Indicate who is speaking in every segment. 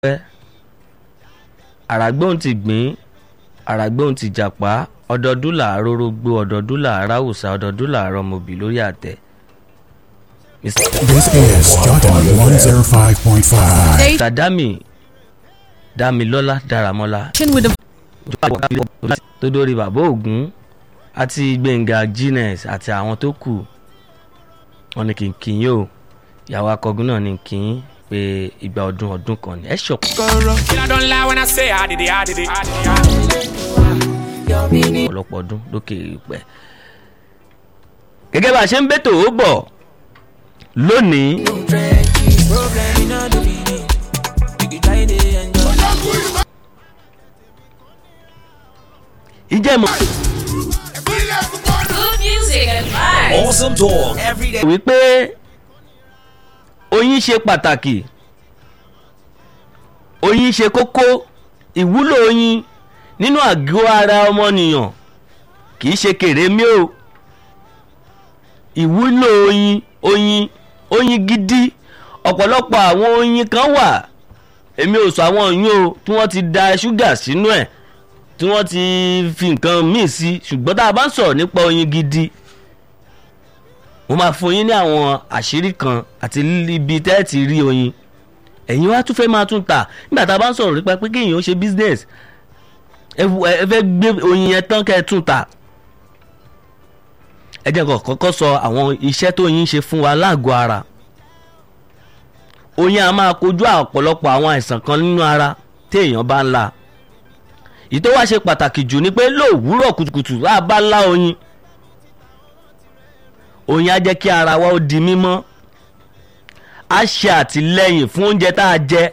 Speaker 1: pẹ́ àràgbóhùn ti gbìn àràgbóhùn ti jàpá ọdọọdún làárọ̀ rógbó ọdọọdún làárọ̀ àwùsá ọdọọdún làárọ̀ mọ̀bì lórí àtẹ.
Speaker 2: This is Jordan 105.5.
Speaker 1: Mr. Dami Damilọ́lá Dáramọ́lá
Speaker 3: with the
Speaker 1: tó dórí bàbá Ògún àti Gbẹ̀ngà Guinness àti àwọn tó kù wọn ni kì í kì í yín o ìyàwó akọgun náà ni kì í pé ìgbà ọdún ọdún kan ni ẹ ṣọpọ
Speaker 4: I don't lie when I say I did it, I did it. I did it.
Speaker 1: ọ̀pọ̀lọpọ̀ ọdún lókè ìpẹ́. gẹ́gẹ́ bá a ṣe ń bẹ́tò ó bọ̀ lónìí ìjẹ́mọ̀
Speaker 5: Good music and vibes.
Speaker 6: Awesome talk every day.
Speaker 1: wípé oyin ṣe pàtàkì oyin ṣe kókó ìwúlò oyin nínú àgọ́ ara ọmọnìyàn kì í ṣe kèrémí o ìwúlò oyin oyin oyin gidi ọ̀pọ̀lọpọ̀ àwọn oyin kan wà èmi ò sọ àwọn oyin o tí wọ́n ti da ṣúgà sínú ẹ̀ tí wọ́n ti fi nǹkan míì sí ṣùgbọ́n tá a bá ń sọ̀rọ̀ nípa oyin gidi mo máa fún yín ní àwọn àṣírí kan àti ibi tẹ́ ẹ ti rí oyin ẹ̀yin wá tún fẹ́ máa tún tà nígbà tá a bá ń sọ̀rọ̀ nípa pé kéèyàn ó ṣe business ẹ wù- ẹ fẹ́ gbé oyin yẹn tán kẹ́ ẹ tún tà ẹ jẹ́ kó kọ́kọ́ sọ àwọn iṣẹ́ tó yin ṣe fún wa láàgọ́ ara oyin a máa kojú ọ̀pọ̀lọpọ̀ àwọn àìsàn kan nínú ara téèyàn bá ń la ìtò wá ṣe pàtàkì jù ni pé lówùúrọ̀ kùtùkùtù bá a bá lá oyin oyin á jẹ́ kí ara wa ó di mímọ́ á ṣe àtìlẹ́yìn fún oúnjẹ tá a jẹ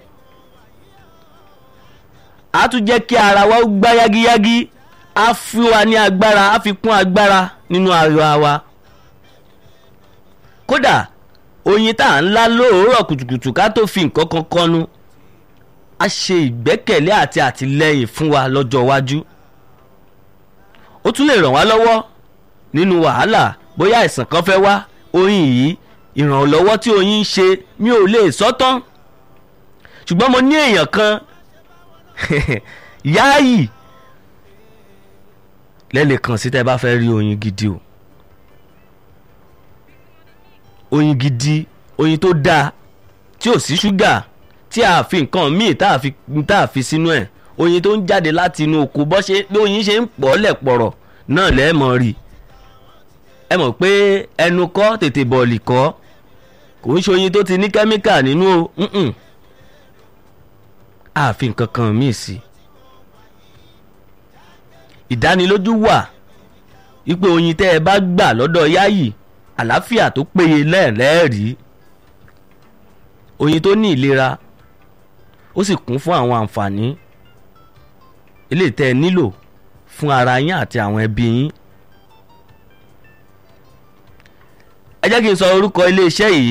Speaker 1: á tún jẹ́ kí ara wa ó gbá yágíyágí á fi wa ní agbára á fi kún agbára nínú ara wa kódà oyin tá à ń lá lóòórọ̀ kùtùkùtù ká tó fi nǹkan kan kọnu á ṣe ìgbẹ́kẹ̀lé àti àtìlẹ́yìn fún wa lọ́jọ́ iwájú ó tún lè ràn wá lọ́wọ́ nínú wàhálà bóyá àìsàn kan fẹ́ wá oyin yìí ìrànlọ́wọ́ tí oyin ń ṣe mi ò lè sọ tán ṣùgbọ́n mo ní èèyàn kan yáàyì lẹ́lẹ̀ kan sí tẹ́ bá fẹ́ rí oyin gidi o oyin gidi oyin tó dáa tí ò sí ṣúgà tí a fi nǹkan míì tá a fi tá a fi sínú ẹ̀ oyin tó ń jáde láti inú oko bọ́ ṣe bí oyin ṣe ń pọ̀ lẹ̀pọ̀rọ̀ náà lẹ́ẹ̀mọ́ rí ẹ mọ̀ pé ẹnu kọ́ tètè bọ̀ọ̀lì kọ́ kò ń ṣe oyin tó ti ní kẹ́míkà nínú o mm-mm. a fi nǹkan kan míì sí ìdánilójú wà wípé oyin tẹ́ ẹ bá gbà lọ́dọ̀ yáyì àlàáfíà tó péye lẹ́ẹ̀lẹ́ẹ̀rí oyin tó ní ìlera ó sì kún fún àwọn àǹfààní eléyìí tẹ́ ẹ nílò fún ara yín àti àwọn ẹbí yín. ẹ jẹ́ kí n sọ orúkọ iléeṣẹ́ yìí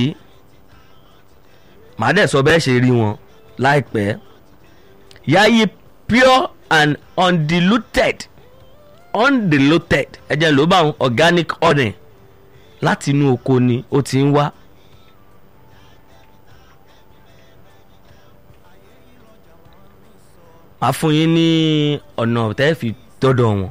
Speaker 1: màá dẹ̀ sọ bẹ́ẹ̀ ṣe rí wọn láìpẹ́ yayi pure and undiluted undiluted ẹ jẹ́ ló bá wọn organic honey láti inú oko ni ó ti ń wá. màá fún yín ní ọ̀nà tẹ́ fi dọ́dọ̀ wọn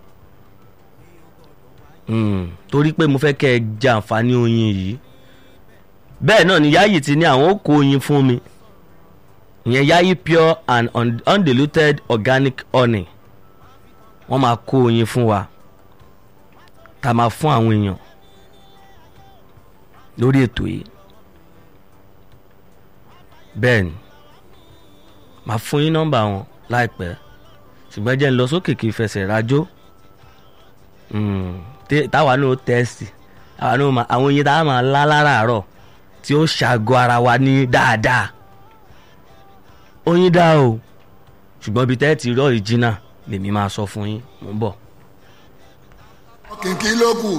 Speaker 1: Mm, torí pé mo fẹ́ kẹ́ ẹ jẹ àǹfààní oyin yìí bẹ́ẹ̀ náà ni yayi ti ní àwọn ó kó oyin fún mi ìyẹn yayi pure and un- undiluted organic honey wọ́n máa kó oyin fún wa tá a máa fún àwọn èèyàn lórí ètò yìí bẹ́ẹ̀ ni màá fún yín nọ́mbà wọn láìpẹ́ ṣùgbọ́n jẹ́ ń lọ sókè kí n fẹsẹ̀ rajó Mm, tẹ- táwa náà tẹ́sì táwa náà máa àwọn oyin táwa máa lá láràárọ̀ tí ó ṣàgọ́ ara wa ní dáadáa oyin dá o ṣùgbọ́n ibi tẹ́ ẹ ti rí ọ̀ríjínà lèmi máa sọ fún yín mo ń bọ̀.
Speaker 7: kìkì ló kù